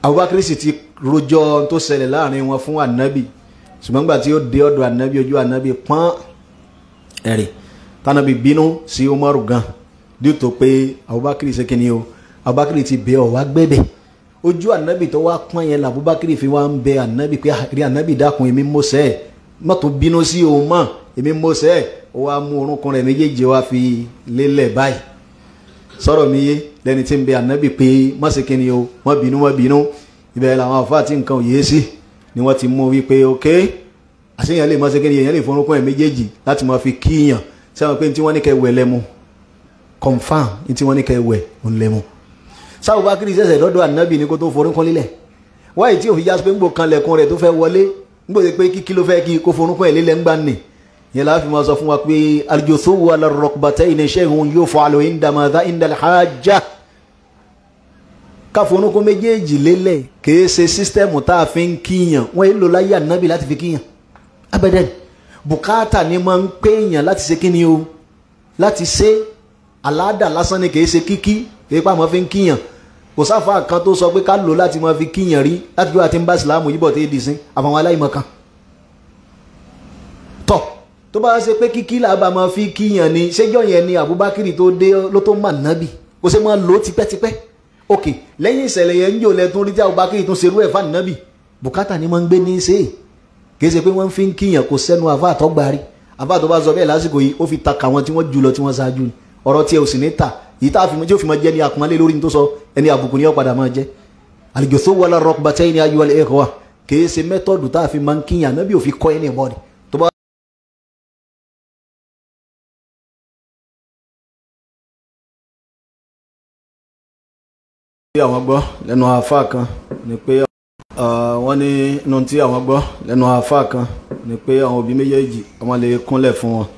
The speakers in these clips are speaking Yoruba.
Abubakar sì ti rojọ́ tó ṣẹlẹ̀ láàrin wọn fún anabi ṣùgbọ́n gbà tí ó dé ọ̀dọ̀ anabi ojú anabi pọ́n ẹ̀rì tanabi bínú sí Umaru gan dìtò pé Abubakar ṣe kíni o Abubakar ti bẹ ọ wá gbẹbẹ ojú anabi tó wá pọ́n yẹn la Abubakar fi wá ń bẹ anabi pé rí anabi dákun èmi mọ́sẹ̀ ẹ̀ mọ́tò bínú sí òun mọ́ èmi mọ́sẹ̀ ẹ̀ ó wá mú orúnkún rẹ̀ méjèèjì wá fi lélẹ̀ báyìí sọ̀rọ̀ mi yé lẹ́ni tí ń bẹ anabi pé má ṣe kíni o má bínú má bínú ibẹ̀ làwọn àfáà tí nǹkan ò yé sí ni wọ́n ti mú wípé ok àṣeyàn lè má ṣe kíni èèyàn lè forúnkún ẹ̀ méjèèjì láti máa fi kíyàn sẹ́wọ̀n pé tí wọ́n ní kẹ́ wẹ̀ lẹ́mu confam tí wọ́n ní kẹ́ wẹ̀ òun lẹ́mu sáwọ́ bá kiri sẹ́sẹ̀ lọ́dọ̀ ànábì ní kó tó forúnkún lílẹ̀ wáyé tí òfin jásí pé ń gbò kan lẹ̀kùn rẹ̀ tó fẹ́ wọlé ń gbòdì pé kíkí ló fẹ́ kí kó forúnkún ẹ̀ lílẹ̀ ń gbà nì yẹn la fi máa sọ fún wa pé aljothowu ala rukbatayni shay'un yuf'alu inda madha inda alhajja ká forúnkún méjèèjì lélẹ̀ kìí ṣe sísítẹ́ẹ̀mù tá a fi ń kíyàn wọ́n èlò láyé ànábì láti fi kíyàn abẹ́dẹ́n bùkátà ni máa ń pé èèyàn láti ṣe kíni o láti ṣe aládà lásán ni kìí ṣe kíkí kìí pa àmọ́ fi ń kíyàn kò sáfà kan tó sọ pé ká lò láti máa fi kíyàn rí láti bí wàá ti ń bá ìsìlámù yíbọ̀ tó dì sí àfàwọn aláìmọ̀ kan tọ̀ tó bá ṣe pé kíkí làbà máa fi kíyàn ni ṣéjọ́ yẹn ni Abubakar tó dé ló tó mà nábì kò ṣe máa lò ó tipẹ́tipẹ́ ok lẹ́yìn ìṣẹ̀lẹ̀ yẹn ń jò lẹ́tún rí tí Abubakar tún ṣerú ẹ̀ fáànì nábì bùkátà ni máa ń gbé ní í ṣe é kìí ṣe pé wọ́n fi ń kíyàn kò sẹ́nu àfa àtọ́gbárí àfa àtọ́ bá sọ bẹ́ẹ̀ lásìkò yìí ó fi ta kà wọn tí wọ́n jù lọ tí wọ́n ṣáájú ni ọ̀rọ̀ tí ẹ ò sì ní ta yìí tá a fi mọ tí ó fi mọ jẹ́ ní àpọ́nlé lórí ní tó sọ ẹni àbùkù ni ó padà máa jẹ́ al-juthu wala rukbatayni ayyuhal ikhwa kìí ṣe mẹ́tọ́dù tá a fi máa ń kíyàn náà bí ò fi kọ́ ẹni ìbọn ni tó bá. àwọn gbọ́ lẹ́nu àfa kan ni pé wọ́n ní inú tí àwọn gbọ́ lẹ́nu àáfàá kan ni pé àwọn òbí méjèèjì wọ́n lè kúnlẹ̀ fún wọn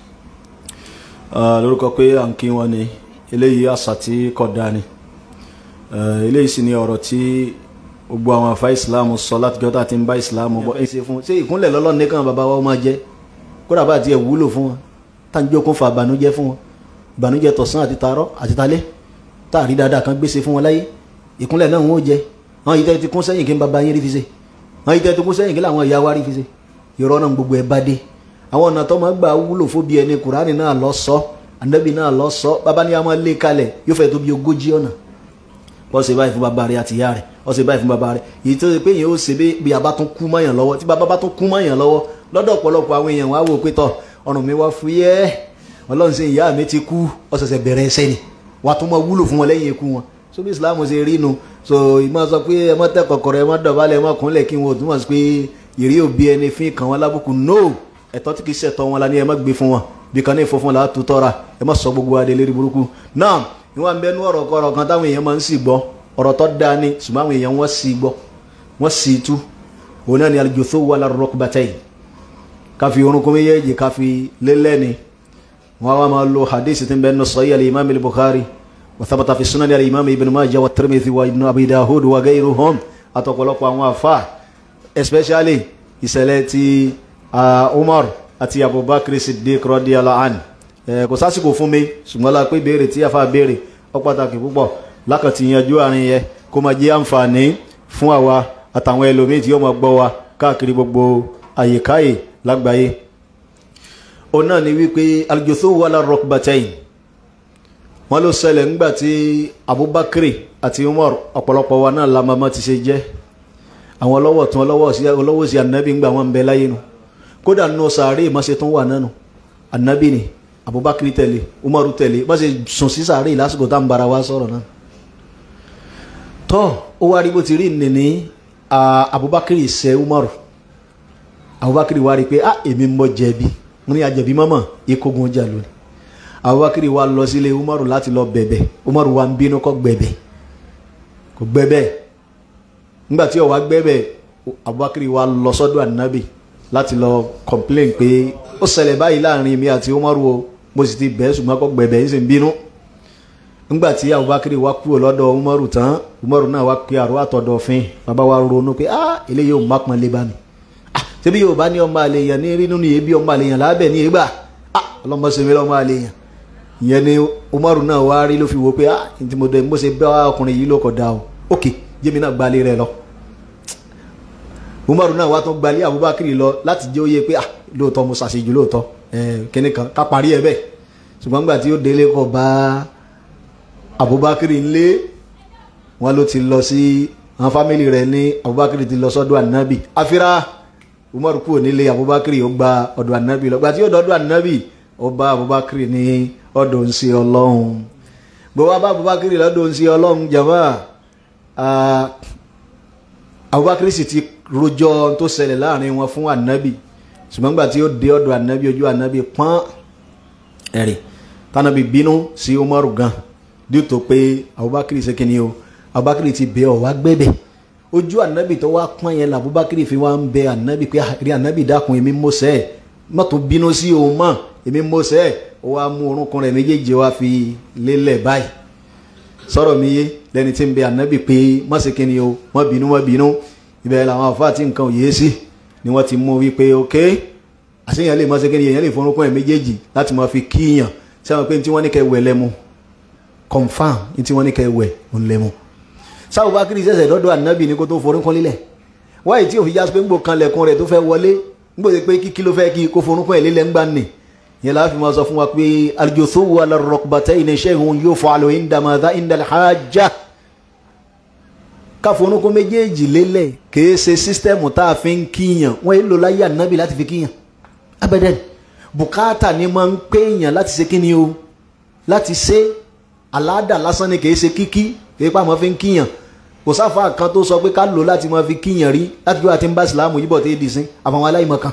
lórúkọ pé à ń kí wọn ni eléyìí àṣà tí kò dáa ni eléyìí sì ni ọ̀rọ̀ tí gbogbo àwọn àfa ìsìláàmù sọ láti jọ́ta tí ń bá ìsìláàmù bọ́ ṣe fún ṣé ìkúnlẹ̀ lọ́lọ́ nìkan bàbá wa máa jẹ́ kódà bá tiẹ̀ wúlò fún wọn tá à ń jókòó fa ìbànújẹ́ fún wọn ìbànújẹ́ tọ̀sán àti tàárọ̀ àti talẹ́ tá à rí dáadáa kan gbèsè fún wọn láyé ìkúnlẹ̀ náà wọn ò jẹ àwọn yìí tẹ́ ti kún sẹ́yìn kí n bàbá yín rí fi ṣe àwọn yìí tẹ́ ti kún sẹ́yìn kí làwọn ìyá wa rí fi ṣe ìrọ́ náà gbogbo ẹ̀ bá dé àwọn ọ̀nà tó máa gbà wúlò fóbi ẹni kùránì náà lọ sọ ànábì náà lọ sọ bàbá ní a máa lé kalẹ̀ yóò fẹ́ tó bí ogójì ọ̀nà wọ́n ṣe báyìí fún bàbá rẹ̀ àti ìyá rẹ̀ wọ́n ṣe báyìí fún bàbá rẹ̀ èyí tó ṣe pé èèyàn ó ṣe bí a bá tún kú mọ́yàn lọ́wọ́ tí bàbá bá tún kú mọ́yàn lọ́wọ́ lọ́dọ̀ ọ̀pọ̀lọpọ̀ àwọn èèyàn wá wò pé tọ̀ ọrùn mi wá fúyẹ́ ọlọ́run ṣe ìyá mi ti kú ó ṣẹ̀ṣẹ̀ bẹ̀rẹ̀ ẹsẹ̀ ni wàá tún máa wúlò fún wọn lẹ́yìn ikú wọn so bí islam ṣe rí nu so ìmọ̀ sọ pé ẹ má tẹ́ kọ̀kọ̀rọ̀ ẹ má dọ̀bálẹ̀ ẹ má kúnlẹ̀ kí wọn ò túmọ̀ sí pé ìrí òbí ẹni fín kàn wọn lábùkù no ẹ̀tọ́ tí kì í ṣẹ̀tọ́ wọn la ní ẹ má gbé fún wọn bí kan ní ìfọfún la tó tọ́ra ẹ má sọ gbogbo adé lérí burúkú náà ìwọ̀n bẹ́ẹ̀ ní ọ̀rọ̀ kọ̀rọ̀ kan táwọn èèyàn máa ń sì gbọ́ ọ̀rọ̀ tó dáa ni ṣùgbọ́n àwọn èèyàn wọ́n sì gbọ́ wọ́n sì tú òun náà ni al-juthu wala rukbatayn káfi orúnkún méjèèjì káfi lélẹ́ni wọ́n wá máa lo hadith tí ń bẹ́ẹ̀ ní sahih al-imam al-bukhari وثبت في سنن الإمام ابن ماجه والترمذي وابن أبي داود وغيرهم أتوقلق وعوافا especially ìṣẹ̀lẹ̀ ti Umar àti Abubakar Siddiq radiyallahu anhu kò sásìkò fún mi ṣùgbọ́n la pé béèrè tí a fa béèrè ó pàtàkì púpọ̀ lákàtí yanjú àárín yẹn kó máa jẹ́ àǹfààní fún àwa àtàwọn ẹlòmíì tí yóò máa gbọ́ wa káàkiri gbogbo àyíkáyè lágbàáyé òun náà ni wípé al-juthu wala rukbatayn wọ́n ló ṣẹlẹ̀ ńgbà tí Abubakar àti Umar ọ̀pọ̀lọpọ̀ wa náà la mama ti ṣe jẹ́ àwọn ọlọ́wọ̀ tún ọlọ́wọ̀ sí anabi ńgbà wọn ń bẹ láyé nu kódà nínú sàárè ìmọ̀ṣe tún wà nánu anabi ni Abubakar tẹ̀lé Umar tẹ̀lé má ṣe sùn sí sàárè lásìkò tá à ń bara wa sọ̀rọ̀ náà tọ́ ó wá rí bó ti rí nìní Abubakar ṣe Umar Abubakar wá rí pé ah èmi mọ jẹ̀bi mo ní àjẹ̀bí mọ́mọ́ ikógun ọjà lónìí abubakar wa lọ sílé umaru láti lọ bẹ̀bẹ̀ umaru wa ń bínú kó gbẹ̀bẹ̀ kò gbẹ̀bẹ̀ nígbà tí ó wá gbẹ̀bẹ̀ abubakar wa lọ sọ́dọ̀ anabi láti lọ complain pé ó ṣẹlẹ̀ báyìí láàrin mi àti umaru o mo sì ti bẹ̀ ṣùgbọ́n kó gbẹ̀bẹ̀ yìí sì ń bínú nígbà tí abubakar wa kúrò lọ́dọ̀ umaru tán umaru náà wá pe àrò àtọ̀dọ̀ fin bàbá wa ronú pé ah eléyìí ò má pọn lé bá mi ah ṣebí yóò bá ní ọmọ àlèyàn ní rí nínú yìí bí ọmọ àlèyàn lábẹ́ ní ìgbà ah ọlọ́mọ sèmi lọ́mọ àlèyàn ìyẹn ni umaru náà wá rí ló fi wo pé ah ntí mo dẹ mo ṣe bá ọkùnrin yìí ló kọ da o ok jẹ́mi náà gbalẹ̀ rẹ lọ umaru náà wá tó gbalé abubakar lọ láti jẹ́ òye pé ah lóòótọ́ mo ṣàṣejù lóòótọ́ kíní kan ká parí ẹ bẹ́ẹ̀ ṣùgbọ́n nígbà tí ó délé kọ bá abubakar ńlé wọn ló ti lọ sí àwọn fámìlì rẹ̀ ní abubakar ti lọ sọ́dọ̀ ànábì afira umaru kúrò nílé abubakar ó gba ọ̀dọ̀ ànábì lọ gbà tí ó dọ̀dọ̀ ànábì ó bá abubakar ní ọ̀dọ̀ ń ṣe ọlọ́run gbogbo abá abubakar lọ́dọ̀ ń ṣe ọlọ́run jàmbá abubakar sì ti rojọ́ tó ṣẹlẹ̀ láàrin wọn fún ànábì ṣùgbọ́n gbà tí ó dé ọ̀dọ̀ ànábì ojú ànábì pọ́n ẹ̀rì tànábì bínú sí umaru gan dí tó pé abubakar ṣe kí ni o abubakar ti bẹ ọ wá gbẹ́bẹ̀ ojú ànábì tó wá pọ́n yẹn làbúbakar fi wá ń bẹ ànábì pé rí ànábì dákun èmi mọ́sẹ̀ ẹ̀ má tó bínú sí òun mọ́ èmi mọ́sẹ̀ ẹ̀ ó wá mú orúnkún rẹ̀ méjèèjì wá fi lélẹ̀ báyìí sọ̀rọ̀ mi yé lẹ́ni tí ń bẹ ànábì pé má ṣe kí ni o má bínú má bínú ibẹ̀ làwọn àfáà tí nǹkan ò yé sí ni wọ́n ti mú wípé ok àṣeyàn lè má ṣe kí ni èèyàn lè forúnkún ẹ̀ méjèèjì láti máa fi kíyàn sẹ́wọ̀n pé tí wọ́n ní kẹ́ wẹ̀ lẹ́mu confam ní tí wọ́n ní kẹ́ wẹ̀ ń lẹ́mu sáwọ́ bá kiri sẹ̀sẹ̀ lọ́dọ̀ ànábì ní kó tó forúnkún lílẹ̀ wáyé tí òfin jásí pé ńgbò kan lẹ̀kùn rẹ̀ tó fẹ́ wọlé ńgbò pé kíkí ló fẹ́ kí kó forúnkún ẹ̀ lílẹ̀ ńgbà nì yẹn láti máa sọ fún wa pé aljothu ala rukbatayni shay'un yuf'alu inda madha inda alhajja ká forúnkún méjèèjì lélẹ̀ kìí ṣe sísítẹ́mù tá a fi ń kíyàn wọ́n èlò láyé ànábì láti fi kíyàn abẹ́dẹ́ bùkátà ni máa ń péyàn láti ṣe kíni o láti ṣe aláàdà lásán ni kìí ṣe kíkí kìí pa àmọ́ fi ń kíyàn kò sáfà kan tó sọ pé ká lò láti máa fi kíyàn rí láti gbé àti ń bá ìsìlámù yíbọ̀ tó yé di sí àfàwọn aláìmọ̀ kan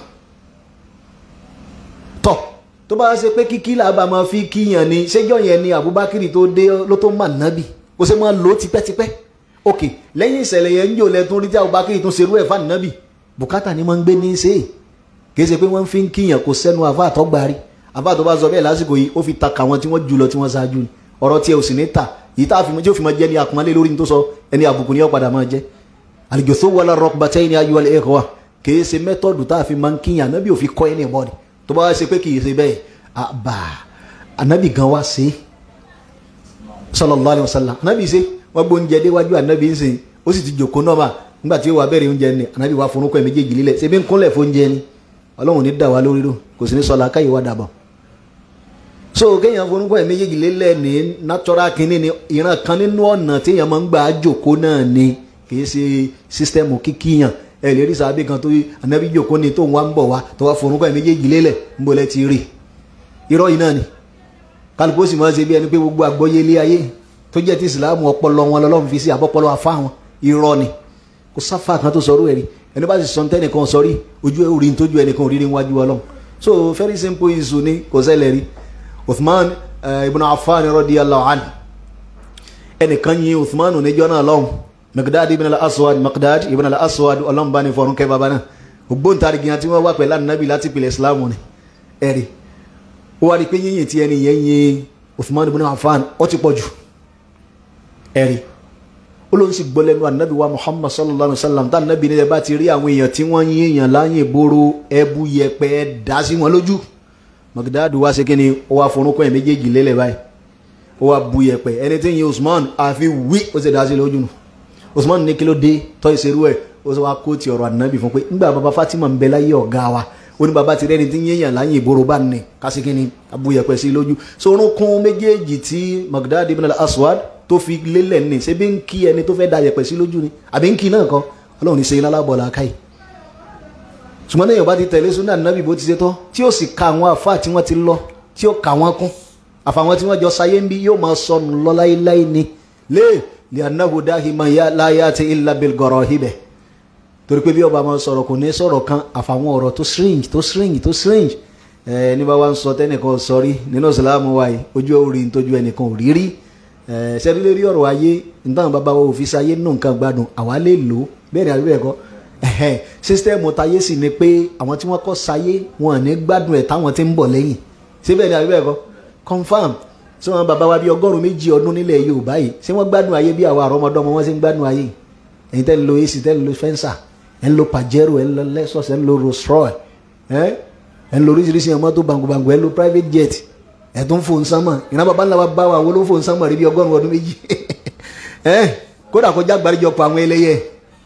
tọ̀ tó bá ṣe pé kíkí làbà máa fi kíyàn ni ṣéjọ́ yẹn ni Abubakar tó dé ló tó mà nábì kò ṣe máa lò ó tipẹ́tipẹ́ ok lẹ́yìn ìṣẹ̀lẹ̀ yẹn ń jò lẹ́tún rí tí Abubakar tún ṣerú ẹ̀ fún nábì bùkátà ni máa ń gbé ní í ṣe é kì í ṣe pé wọ́n fi ń kíyàn kò sẹ́nu àfa àtọ́gbárí àfa àtọ́ bá sọ bẹ́ẹ̀ lásìkò yìí ó fi ta kàwọn tí wọ́n jù lọ tí wọ́n ṣáájú ni ọ̀rọ̀ tí ẹ ò sì ní ta yìí tá a fi mọ tí ó fi mọ jẹ́ ní àpọ́nlé lórí ní tó sọ ẹni àbùkù ni ó padà máa jẹ́ àlùjọ́sọ wọlé rọpùbàtẹ́ ní ayé wọlé ẹ̀kọ́ wa kìí ṣe mẹ́tọ́dù tá a fi máa ń kíyàn ànábì ò fi kọ́ ẹni ẹ̀bọ́ni tó bá wá ṣe pé kìí ṣe bẹ́ẹ̀ àbà ànábì gan wá ṣe sallallahu alaihi wasallam ànábì ṣe wọ́n gbó oúnjẹ déwájú ànábì ń sìn ó sì ti jòkó náà mà nígbà tí ó wà bẹ̀rẹ̀ oúnjẹ ni ànábì wá forúkọ ẹ̀ méjèèjì lílẹ̀ ṣe bí ń kúnlẹ̀ fóúnjẹ ni ọlọ́run ní dà wá lórí rò kò sì ní sọ làákàyè wá dàbọ̀ so kéèyàn forúkọ ẹ̀ méjèèjì lélẹ̀ ní natural kínní ni ìran kan nínú ọ̀nà téèyàn máa ń gbà á jòkó náà ni kì í ṣe sísítẹ́mù kíkíyàn ẹ lè rí sàbí kan tó ànábì jòkó ni tó ń wá ń bọ̀ wá tó wá forúkọ ẹ̀ méjèèjì lélẹ̀ ń bolẹ̀ ti rí irọ́ yìí náà ni kálukú ó sì máa ṣe bí ẹni pé gbogbo àgbọ́yé ilé ayé tó jẹ́ ti ìsìlámù ọpọlọ wọn lọ́lọ́run fi sí àbọ̀pọlọ afá wọn irọ́ ni kò sáfà kan tó sọrú ẹ̀rí ẹni bá sì sọ tẹ́nìkan sọrí ojú ẹ̀ orí tójú ẹnìkan òrírí wájú ọlọ́run so very simple issue ni kò ṣẹlẹ̀ rí Uthman uh, ibn Affan radiyallahu anhu ẹnìkan yin Uthman níjọ́ náà lọ́hùn Miqdad ibn al-Aswad Miqdad ibn al-Aswad ọlọ́run bá ní fọrún kẹ́ bàbá náà ògbóǹtarìgì àti wọ́n wà pẹ̀lú ànábì láti pìlẹ̀ Islam ni ẹ̀rí ó wá rí pé yíyìn tí ẹni yẹn yin Uthman ibn Affan ó ti pọ̀ jù ẹ̀rí olóhùn sì gbọ́ lẹ́nu ànábì wa muhammad sallallahu alayhi wa sallam tá ànábì nílẹ̀ bá ti rí àwọn èèyàn tí wọ́n yín èèyàn láyìn ìboro ẹbu yẹpẹ dá sí wọn lójú magdadu wá sí kí ni ó wá forúnkọ ẹ̀ méjèèjì lélẹ̀ báyìí ó wá bu yẹpẹ ẹni tí ń yin usman àfi wí ó sì dá sí lójú nù usman ní kí ló dé tọ́ ìṣerú ẹ̀ ó sì wá kó ti ọ̀rọ̀ ànábì fún pé nígbà bàbá fatima ń bẹ láyé ọ̀gá wa ó ní bàbá ti rẹ́ni tí ń yéèyàn láyìn ìboro bá ní kásìkí ni abu yẹpẹ sí lójú so orúnkún méjèèjì tí magdadu ibn al-aswad tó fi lélẹ̀ ní ṣe bí ń kí ẹni tó fẹ́ da yẹ̀pẹ̀ sí lójú ni àbí ń kí náà kọ́ ọlọ́run ní ṣe iná lábọ̀ làákà yìí ṣùgbọ́n lẹ́yìn ọba ti tẹ̀lé súnà nàbì bó ti ṣe tọ́ tí ó sì ka àwọn àfa tí wọ́n ti lọ tí ó kà wọ́n kún àfàwọn tí wọ́n jọ sáyé ń bí yóò máa sọnù lọ láéláé ni lé lè anáwó dáhìmọ̀ ya láyé àti ilà bilgọ̀rọ̀ ibẹ̀ torí pé bí ọba máa sọ̀rọ̀ kò ní sọ̀rọ̀ kan àfàwọn ọ̀rọ̀ tó strange tó strange tó strange ẹ ní bá wa ń sọ tẹ́nìkan sọrí nínú ìsìlámù wa yìí ojú orí nítojú ẹnìkan ò rí rí ṣẹ́rí lérí ọ̀rọ̀ ayé nítawọn bàbá wa òfin sáyé nínú nǹkan gbádùn àwa lè lò ó bẹ́ẹ̀ ni àbí bẹ́ẹ̀ kọ́ sísítẹ́ẹ̀mù táyé sì ni pé àwọn tí wọ́n kọ́ sáyé wọn ò ní gbádùn ẹ̀ táwọn ti ń bọ̀ lẹ́yìn ṣé bẹ́ẹ̀ ni àbí bẹ́ẹ̀ kọ́ confam ṣé wọn bàbá wa bíi ọgọ́rùn méjì ọdún nílẹ̀ Yorùbá yìí ṣé wọ́n gbádùn ayé bí àwọn àrọ́mọdọ́mọ wọn ṣe ń gbádùn ayé ẹ̀yin tẹ́ ń lo AC tẹ́ ń lo fẹ́ǹsà ẹ̀ ń lo Pajero ẹ̀ ń lo Lexus ẹ̀ ń lo Rolls Royce ẹ̀ ń lo oríṣiríṣi ọmọ tó bangubangu ẹ̀ ń lo private jet ẹ̀tún fò ń sánmọ̀ ìran bàbá ńlá wa bá wa wo ló fò ń sánmọ̀ rí bí ọgọ́rùn ọdún méjì ẹ kódà kọjá gbàríjọpọ̀ àwọn ẹlẹ́yẹ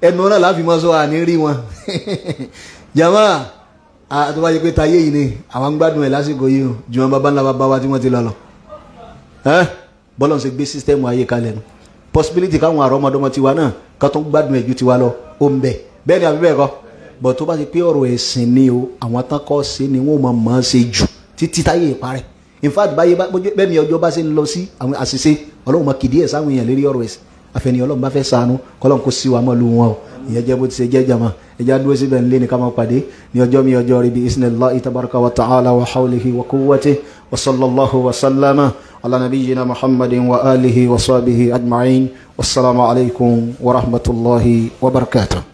ẹnu náà láfi mọ́ sọ àní rí wọn jama tó bá yẹ pé tayé yìí ni àwọn ń gbádùn ẹ̀ lásìkò yìí o jùmọ̀ bàbá ńlá bàbá wa tí wọ́n ti lọ lọ bọ́lọ̀ ń ṣe gbé sísítẹ́mù ayé kalẹ̀ nu possibility káwọn àrọ́mọdọ́mọ tiwa náà ká tó ń gbádùn ẹ̀ ju tiwa lọ ó ń bẹ bẹ́ẹ̀ ni àbí bẹ́ẹ̀ kọ́ bọ̀ tó bá ti pé ọ̀rọ̀ ẹ̀sìn ni o àwọn tán kọ́ sí ni wọ́n máa máa ṣe jù títí táyé ìparẹ́ in fact báyé bẹ́ẹ̀ mi ọjọ́ bá ṣe ń lọ sí àwọn àṣìṣe ọlọ́run máa kìdí ẹ̀ sáwọn èèyàn lérí ọ̀rọ̀ ẹ̀sìn àfẹni ọlọ́run bá fẹ́ sànú kọ́lọ́n kó sí wa mọ́ lu wọn o ìyẹn jẹ́ bó ti ṣe jẹ́ jama ẹja dúró síbẹ̀ ńlẹ́ ní ká máa pàdé ní ọjọ́ mi ọjọ́ rí bí isnillahi tabaraka wa ta'ala wa hawlihi wa quwwatihi wa sallallahu wa sallama ala nabiyyina muhammadin wa alihi wa sahbihi ajma'in wassalamu alaikum wa rahmatullahi wa barakatuh